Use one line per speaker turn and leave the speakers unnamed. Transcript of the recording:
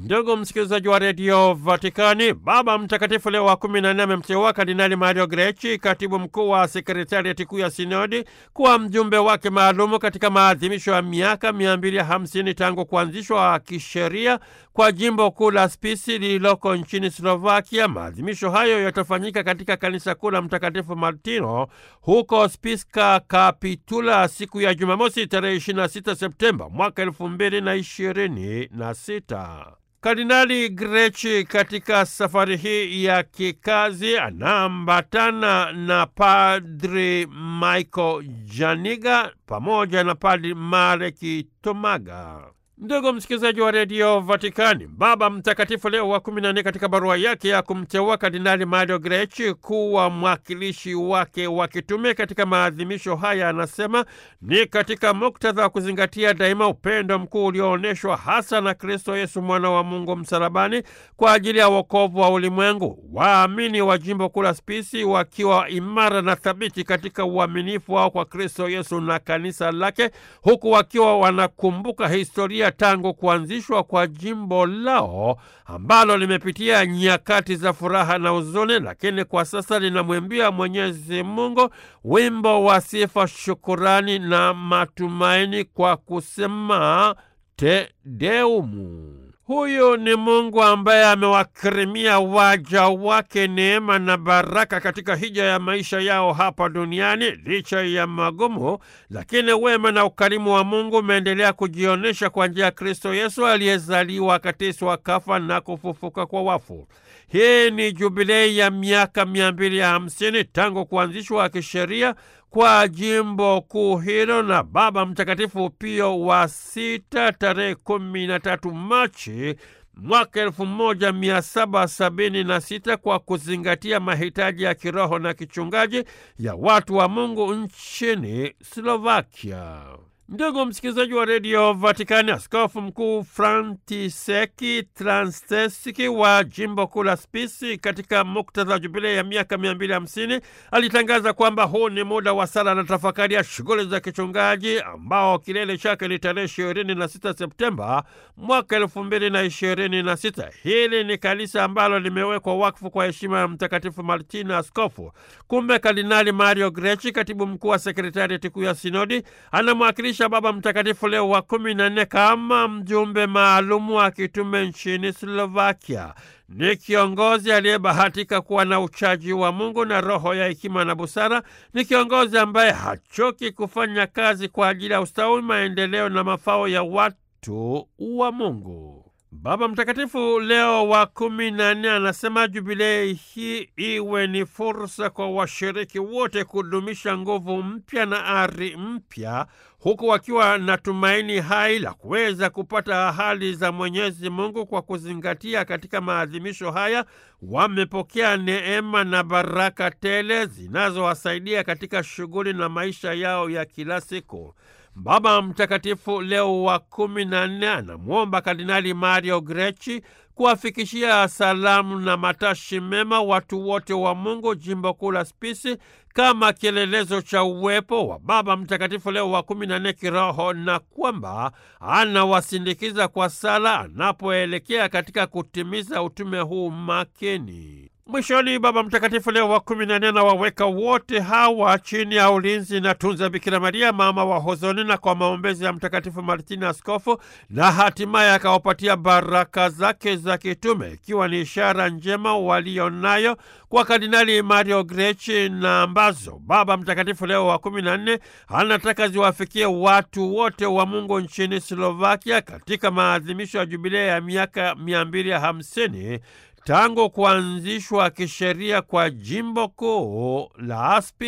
Ndugu msikilizaji wa redio Vatikani, Baba Mtakatifu Leo wa kumi na nne amemteua Kardinali Mario Grechi, katibu mkuu wa sekretariati kuu ya sinodi, kuwa mjumbe wake maalumu katika maadhimisho ya miaka mia mbili hamsini tangu kuanzishwa kisheria kwa jimbo kuu la Spisi lililoko nchini Slovakia. Maadhimisho hayo yatafanyika katika kanisa kuu la Mtakatifu Martino huko Spiska Kapitula siku ya Jumamosi tarehe 26 Septemba mwaka elfu mbili na ishirini na sita. Kardinali Grechi katika safari hii ya kikazi anaambatana na Padri Michael Janiga pamoja na Padri Mareki Tomaga. Ndugu msikilizaji wa redio Vatikani, Baba Mtakatifu Leo wa kumi na nne katika barua yake ya kumteua Kardinali Mario Grechi kuwa mwakilishi wake wa kitume katika maadhimisho haya anasema ni katika muktadha wa kuzingatia daima upendo mkuu ulioonyeshwa hasa na Kristo Yesu mwana wa Mungu msalabani kwa ajili ya wokovu wa ulimwengu. Waamini wa jimbo kuu la Spisi wakiwa imara na thabiti katika uaminifu wao kwa Kristo Yesu na kanisa lake, huku wakiwa wanakumbuka historia tangu kuanzishwa kwa jimbo lao ambalo limepitia nyakati za furaha na huzuni, lakini kwa sasa linamwimbia Mwenyezi Mungu wimbo wa sifa, shukurani na matumaini kwa kusema Te Deumu. Huyu ni Mungu ambaye amewakirimia waja wake neema na baraka katika hija ya maisha yao hapa duniani. Licha ya magumu, lakini wema na ukarimu wa Mungu umeendelea kujionyesha kwa njia ya Kristo Yesu aliyezaliwa, akateswa, kafa na kufufuka kwa wafu. Hii ni jubilei ya miaka mia mbili ya hamsini tangu kuanzishwa kisheria kwa jimbo kuu hilo na Baba Mtakatifu Pio wa sita tarehe kumi na tatu Machi mwaka elfu moja mia saba sabini na sita kwa kuzingatia mahitaji ya kiroho na kichungaji ya watu wa Mungu nchini Slovakia. Ndugu msikilizaji wa redio Vatikani, askofu mkuu Frantiseki Transtesiki wa jimbo kuu la Spisi katika muktadha wa jubilei ya miaka mia mbili hamsini alitangaza kwamba huu ni muda wa sala na tafakari ya shughuli za kichungaji ambao kilele chake ni tarehe ishirini na sita Septemba mwaka elfu mbili na ishirini na sita. Hili ni kanisa ambalo limewekwa wakfu kwa heshima ya Mtakatifu Martina askofu. Kumbe Kardinali Mario Grechi, katibu mkuu wa sekretariati kuu ya sinodi, anamwakilisha Baba Mtakatifu Leo wa kumi na nne kama mjumbe maalumu wa kitume nchini Slovakia. Ni kiongozi aliyebahatika kuwa na uchaji wa Mungu na roho ya hekima na busara. Ni kiongozi ambaye hachoki kufanya kazi kwa ajili ya ustawi, maendeleo na mafao ya watu wa Mungu. Baba Mtakatifu Leo wa kumi na nne anasema jubilei hii iwe ni fursa kwa washiriki wote kudumisha nguvu mpya na ari mpya, huku wakiwa na tumaini hai la kuweza kupata ahadi za Mwenyezi Mungu. Kwa kuzingatia katika maadhimisho haya, wamepokea neema na baraka tele zinazowasaidia katika shughuli na maisha yao ya kila siku. Baba Mtakatifu Leo wa kumi na nne anamwomba Kardinali Mario Grechi kuwafikishia salamu na matashi mema watu wote wa Mungu jimbo kuu la Spisi kama kielelezo cha uwepo wa Baba Mtakatifu Leo wa kumi na nne kiroho na kwamba anawasindikiza kwa sala anapoelekea katika kutimiza utume huu makini. Mwishoni, Baba Mtakatifu Leo wa kumi na nne anawaweka wote hawa chini ya ulinzi na tunza Bikira Maria mama wa hozoni na kwa maombezi ya Mtakatifu Martini askofu, na hatimaye akawapatia baraka zake za kitume, ikiwa ni ishara njema walionayo kwa Kardinali Mario Grechi na ambazo Baba Mtakatifu Leo wa kumi na nne anataka ziwafikie watu wote wa Mungu nchini Slovakia katika maadhimisho ya jubilei ya miaka mia mbili hamsini tangu kuanzishwa kisheria kwa jimbo kuu la Aspi